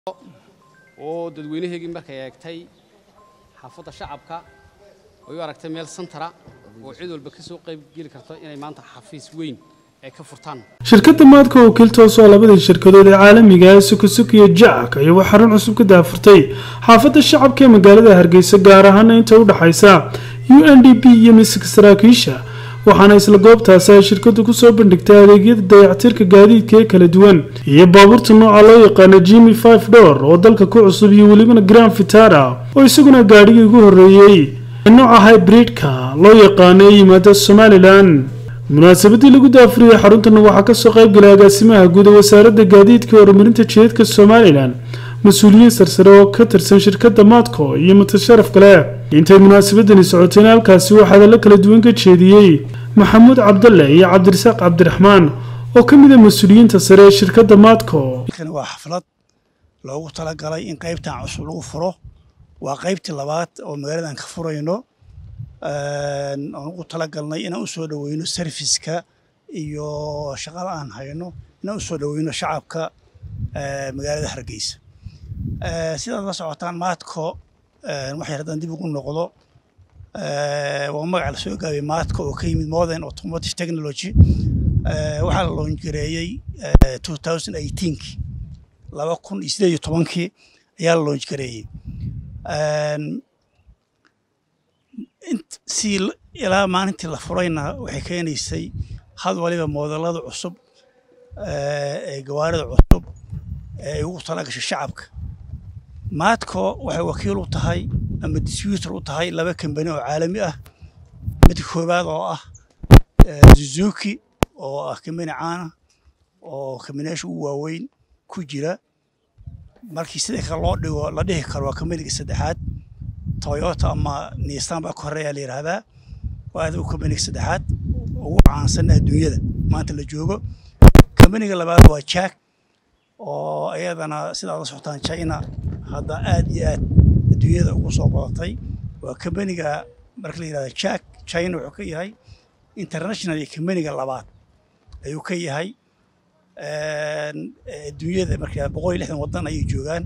oo dadweynaheygii markay eegtay xaafadda shacabka ay u aragtay meel santara oo cid walba ka soo qayb geli karto inay maanta xafiis weyn ay ka furtaan shirkadda maadka oo kiltoos oo labadii shirkadood ee caalamiga ah sukusuki iyo jacak ayaa wax xarun cusub ka daafurtay xaafadda shacabka ee magaalada hargeysa gaar ahaana inta u dhexaysa u n d p iyo miska saraakiisha waxaana isla goobtaasi ay shirkadu kusoo bandhigtay adeegyada dayactirka gaadiidka ee kala duwan iyo baabuurta nooca loo yaqaano jimi five door oo dalka ku cusub iyo welibana grand vitara oo isaguna gaadhigii ugu horreeyey nooca hybridka loo yaqaano ee yimaada somalilan munaasabadii lagu daafuriyey xaruntana waxaa kasoo qaybgalay agaasimaha guud ee wasaaradda gaadiidka horumarinta jidadka somalilan mas-uuliyiin sarsare oo ka tirsan shirkadda maadco iyo mutasharaf kale intay munaasabadani socotayna halkaasi waxaa hadallo kala duwan ka jeediyey maxamuud cabdalle iyo cabdirasaaq cabdiraxmaan oo ka mid a mas-uuliyiinta sare ee shirkadda maadco waa xaflad loogu talagalay in qaybtan cusub lagu furo waa qaybtii labaad oo magaaladan ka furayno aan ugu talagalnay inaan usoo dhoweyno serviska iyo shaqada aan hayno inaan usoo dhoweyno shacabka magaalada hargeysa sidaad la socotaan maadco waxay haddaan dib ugu noqdo waa magaca lasoo gaabay maadco oo ka yimid modern automotive technology waxaa la loongareeyey two thousand eighteenki laba kun iyo sideed iyo tobankii ayaa la loongareeyey si ilaa maalintii la furayna waxay keenaysay had waliba moodalada cusub ee gawaarida cusub ee ay ugu talagashay shacabka maadco waxay wakiil u tahay ama distributor u tahay laba kambani oo caalami ah midka koowaad oo ah suzuki oo ah kambani caana oo kambaniyaasha ugu waaweyn ku jira markii sida kale loo dhigo la dhihi karo waa kambaniga saddexaad toyota ama nissan baa ka horeeyaa la yidhaahdaa waa adigu kambaniga saddexaad ugu caansan adduunyada maanta la joogo kambaniga labaad waa jack oo iyadana sidaad la socotaan china hadda aad iyo aad adduunyada ugu soo badatay waa kambaniga marka la yidhahda jack china wuxuu ka yahay international iyo kambaniga labaad ayuu ka yahay adduunyada marka boqol iyo lixdan waddan ayay joogaan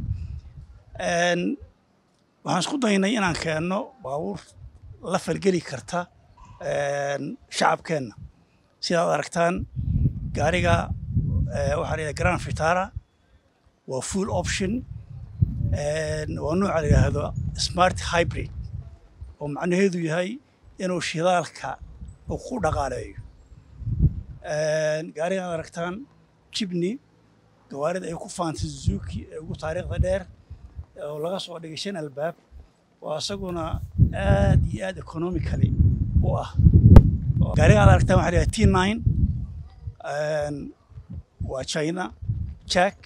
waxaan isku daynay inaan keenno baabuur la falgeli karta shacabkeenna sidaad aragtaan gaariga waxaa layidhaha grand vitara waa full option waa nooca la yidhaahdo smart hybrid oo macnaheedu yahay inuu shidaalka uu ku dhaqaaleeyo gaarigaad aragtaan jibni gawaarida ay ku faantay suzuki ee ugu taariikhda dheer oo laga soo dhigay shan albaab oo isaguna aad iyo aad economically u ah gaariga aad aragtaan waxa la t nine waa china jack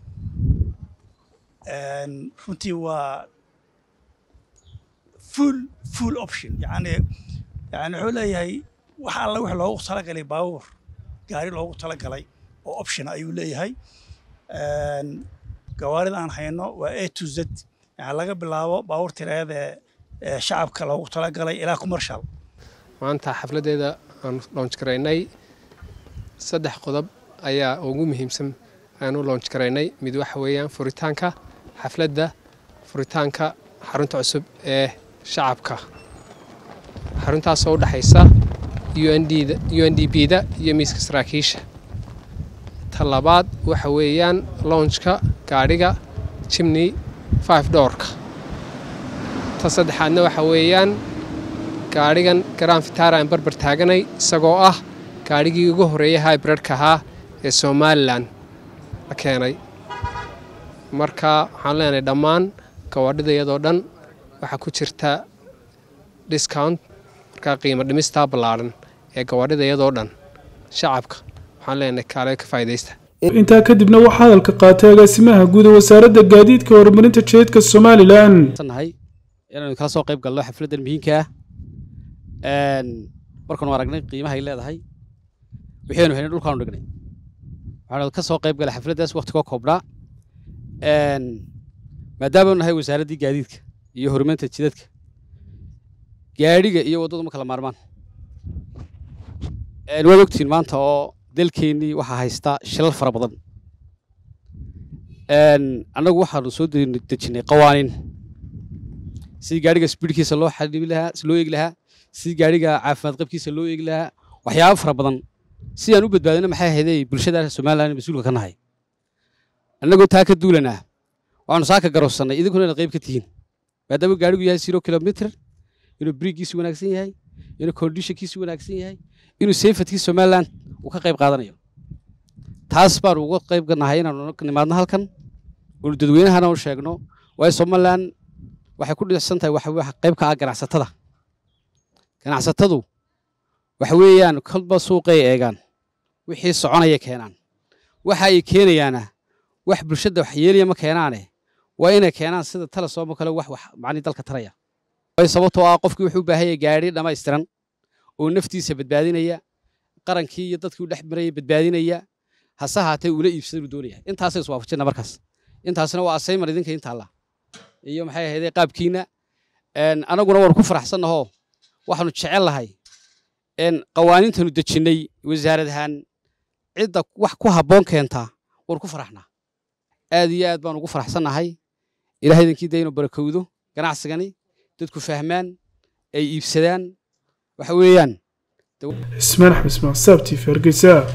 runtii waa full full option yani yani wuxuu leeyahay wax alla wix loogu talagalay baabuur gaari loogu talagalay oo option ayuu leeyahay gawaarida aan hayno waa a to z yani laga bilaabo baabuur tiraayada ee shacabka loogu talagalay ilaa commercial maanta xafladdeeda aan loonj garaynay saddex qodob ayaa ugu muhiimsan aan u loonj garaynay mid waxa weeyaan furitaanka xafladda furitaanka xarunta cusub ee shacabka xaruntaasoo u dhexaysa u n d b da iyo miiska saraakiisha ta labaad waxa weeyaan lounjka gaadhiga jimney five doorka ta saddexaadna waxa weeyaan gaadhigan grand vitara aan barbar taaganay isagoo ah gaadhigii ugu horreeyay hybridka ahaa ee somalilan la keenay marka waxaan leenahay dhammaan gawaadhida iyadoo dhan waxaa ku jirta discount markaa qiimo dhimistaa ballaadhan ee gawaadhida iyadoo dhan shacabka waxaan leenahay kaale ka faa'idaysta intaa kadibna waxaa hadalka qaatay agaasimaha guud ee wasaaradda gaadiidka horumarinta jidadka somalilan nahay inaanu kala soo qayb galno xafladdan muhiimka ah markaanu aragnay qiimahay leedahay waxaynu haynay dhulkaanu dhignay waxaanu ka soo qayb galay xafladdaas waqtigoo koobnaa maadaamaanu nahay wasaaraddii gaadiidka iyo horumarinta jidadka gaadhiga iyo waddadu ma kala maarmaan waad ogtihiin maanta oo dalkeennii waxaa haysta shilal fara badan annagu waxaanu soo dejinnay qawaaniin sidii gaadhiga sbiidkiisa loo xadhibi lahaa loo eegi lahaa sidii gaadhiga caafimaad qabkiisa loo eegi lahaa waxyaabo fara badan sidaan u badbaadina maxay ahaydey bulshada somalilan mas-uulka ka nahay annagoo taa ka duulanaa waxaanu saaka garowsannay idinkuna inaad qayb ka tihiin maadaama gaadhigu yahay zero kilomitr inuu biriiggiisu wanaagsan yahay inuu kondishankiisu wanaagsan yahay inuu seyfatkii somalilan uu ka qayb qaadanayo taas baanu uga qayb nahay inaanu nimaadno halkan oonu dadweynahana u sheegno waayo somalilan waxay ku dhicsan tahay waxa qayb ka ah ganacsatada ganacsatadu waxa weeyaan kolba suuqay eegaan wixii soconaya keenaan waxa ay keenayaana wax bulshada wax yeelaya ma keenaane waa inay keenaan sida talasomo kale wax wax macni dalka taraya waayo sababtoo ah qofkii wuxuu u baahan yahay gaadhi dhammaystiran oo naftiisa badbaadinaya qarankii iyo dadkii u dhex maraya badbaadinaya hase haatee uula iibsada uu doonaya intaasay iswaafajina markaas intaasina waa asayman idinka intaalla iyo maxay ahaydee qaabkiina anaguna waanu ku faraxsannahoo waxaanu jecel lahay qawaaniintanu dejinnay wasaarad ahaan cidda wax ku habboon keentaa waanu ku faraxnaa aad iyo aad baanu ugu faraxsannahay ilahay idinkii da inuu barakowdo ganacsigani dadku fahmaan ay iibsadaan waxa weeyaan ismaan axmed ismaaq saabtiif hargeysa